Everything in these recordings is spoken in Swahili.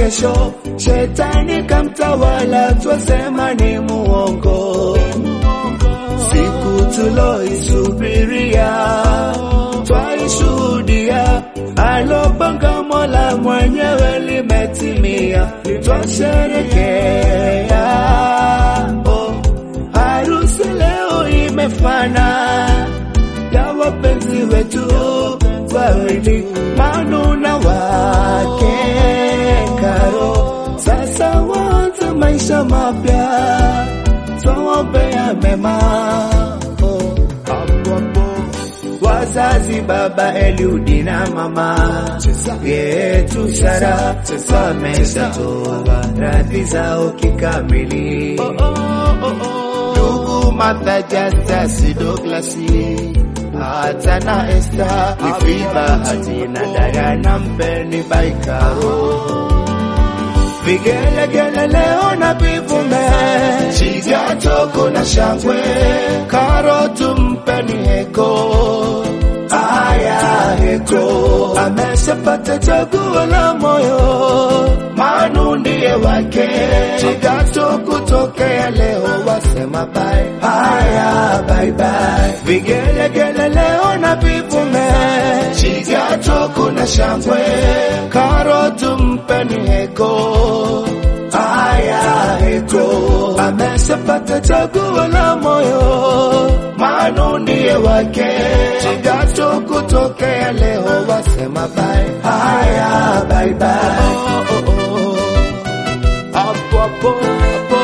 kesho, shetani kamtawala, twasema ni muongo. Siku tuloisubiria twaishuhudia, alopanga Mola mwenyewe limetimia, twasherekea. Oh, harusi leo imefana ya wapenzi wetu wawili, Manu na wake Karo. Sasa waanze maisha mapya, twaombea mema. Oh, hapo hapo wazazi baba Eliudi na mama yetu Sara wameshatoa radhi zao kikamili. Ndugu Martha, Justus, Douglasi hata na Esther, Ifiba, Hatina, Diana, Mpeni, Baikaro vigelegele leo na vivume, Shija, Toko na shangwe, Karo tumpeni heko aya heko, ameshapata chaguo la moyo, Manu ndiye wake, Chigato kutokea leo wasema bye, haya bye bye, vigelegele leo na vivume, Chigato kuna shangwe, Karo tumpeni heko aya heko, ameshapata chaguo la moyo, Manu ndiye wake, Chigato kutokea leo wasema bye, haya bye bye. Hapo hapo hapo,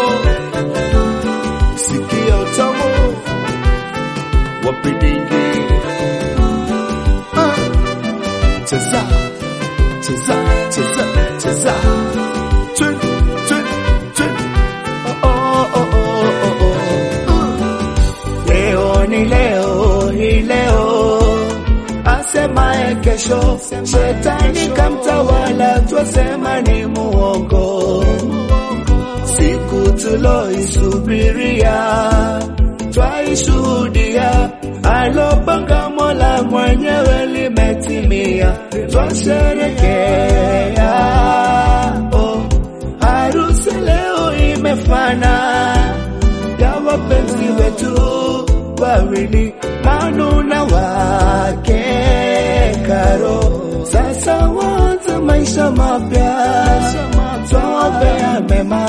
sikia utamu wapidingi, Ah. cheza cheza cheza cheza Twin, twin, twin. Oh, oh, oh, oh, oh, oh. Leo ni leo hii leo, asemaye kesho, shetani kamtawala, twasema ni muongo. Siku tuloisubiria twaishuhudia, alopanga Mola mwenyewe limetimia, twasherekea. Oh, harusi leo imefana ya wapenzi wetu wawili, Manu na wake Karo. Sasa waanze maisha mapya, twaombea mema.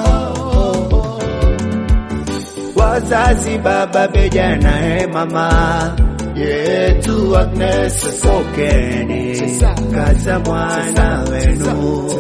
Wazazi baba beja naye mama yetu Agnes, pokeni kaza mwana wenu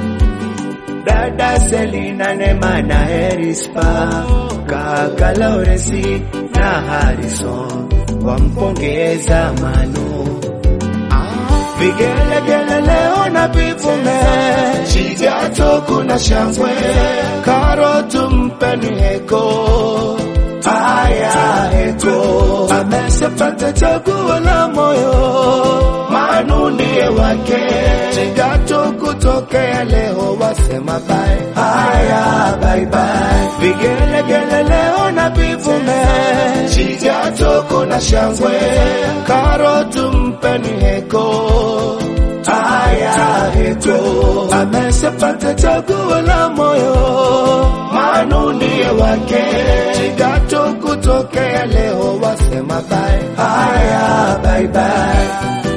dada Selina Nema na Erispa, kaka Lauresi na Harrison wampongeza Manu. Vigelegele leo na vivume, Shigato kuna shangwe, Karo tumpeni heko aya heko, ameshapata chaguo la moyo, Manu ndiye wake, Shigato kutokea leo wasema bye, haya bye bye, vigelegele leo na vivume, Shigato kuna shangwe, Karo tumpeni heko aya heko, ameshapata chaguo la moyo, Manu ndiye wake, Chigato kutokea leo wasema bye, haya bye bye.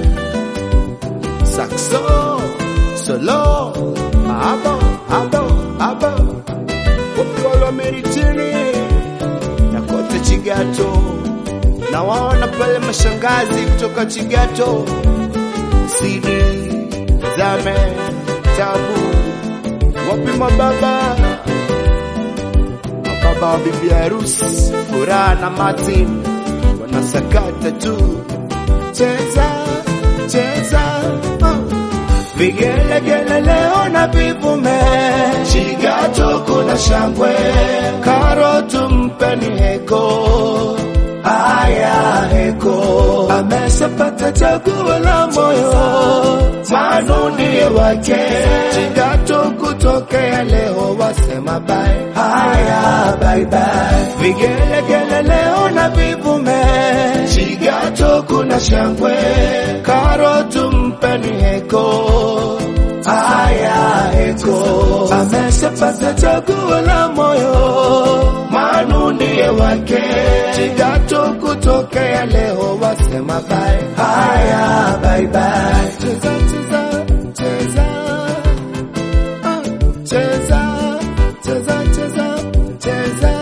Saxo, solo, abo, abo, abo, Wapolo Meritini, na kote Chigato, na waona pale mashangazi kutoka Chigato, Sidi, Zame, Tabu, wapi mababa, mababa wa bibi harusi, Furaha na Martin wanasakata tu, cheza cheza, oh. vigelegele leo na vivume, Shigato kuna shangwe, Karo tumpeni heko aya heko, ameshapata chaguo la moyo, Manu ndiye wake, Chigato kutokea leo wasema bye, haya bye bye, vigelegele leo na vivume, Chigato kuna shangwe, Karo tumpeni heko aya heko wako, ameshapata chaguo la moyo, Manu ndiye wake. Chidato kutokea leo wasema bye, haya bye bye. Cheza cheza cheza, ah, cheza cheza cheza cheza